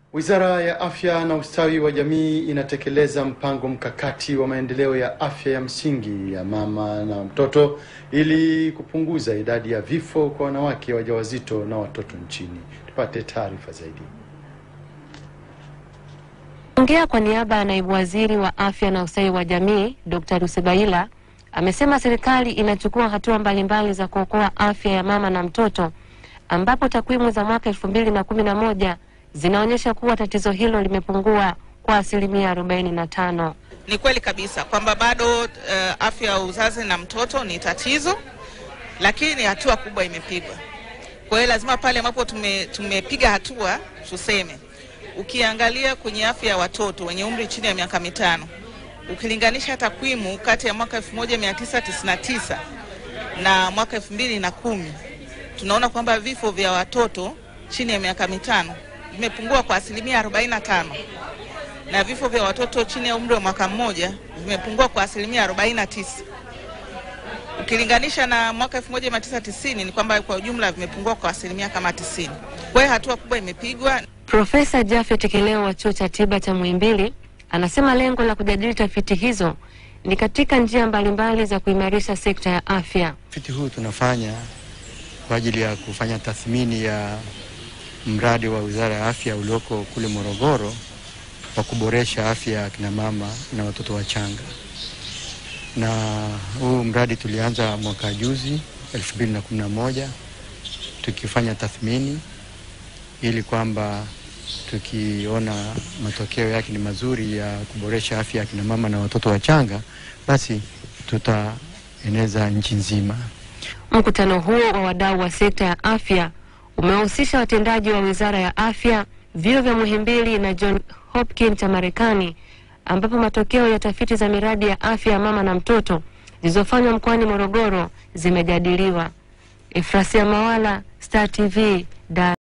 Wizara ya Afya na Ustawi wa Jamii inatekeleza mpango mkakati wa maendeleo ya afya ya msingi ya mama na mtoto ili kupunguza idadi ya vifo kwa wanawake wajawazito na watoto nchini. Tupate taarifa zaidi. Ongea kwa niaba ya naibu waziri wa afya na ustawi wa jamii Dr. Rusebaila amesema serikali inachukua hatua mbalimbali za kuokoa afya ya mama na mtoto, ambapo takwimu za mwaka elfu mbili na kumi na moja zinaonyesha kuwa tatizo hilo limepungua kwa asilimia arobaini na tano. Ni kweli kabisa kwamba bado uh, afya ya uzazi na mtoto ni tatizo, lakini hatua kubwa imepigwa. Kwa hiyo lazima pale ambapo tume, tumepiga hatua tuseme Ukiangalia kwenye afya ya watoto wenye umri chini ya miaka mitano, ukilinganisha takwimu kati ya mwaka 1999 na mwaka 2010, tunaona kwamba vifo vya watoto chini ya miaka mitano vimepungua kwa asilimia 45 na vifo vya watoto chini ya umri wa mwaka mmoja vimepungua kwa asilimia 49. Ukilinganisha na mwaka 1990 ni kwamba kwa ujumla vimepungua kwa asilimia kama 90. Kwa hiyo hatua kubwa imepigwa. Profesa Jafet Kileo wa chuo cha tiba cha Muhimbili anasema lengo la kujadili tafiti hizo ni katika njia mbalimbali za kuimarisha sekta ya afya. Utafiti huu tunafanya kwa ajili ya kufanya tathmini ya mradi wa Wizara ya Afya ulioko kule Morogoro wa kuboresha afya ya kina mama na watoto wachanga, na huu mradi tulianza mwaka juzi 2011 tukifanya tathmini ili kwamba tukiona matokeo yake ni mazuri ya kuboresha afya ya kina mama na watoto wachanga, basi tutaeneza nchi nzima. Mkutano huo wa wadau wa sekta ya afya umewahusisha watendaji wa Wizara ya Afya, vyuo vya Muhimbili na John Hopkins cha Marekani, ambapo matokeo ya tafiti za miradi ya afya ya mama na mtoto zilizofanywa mkoani Morogoro zimejadiliwa. Efrasia Mawala, Star TV, Dar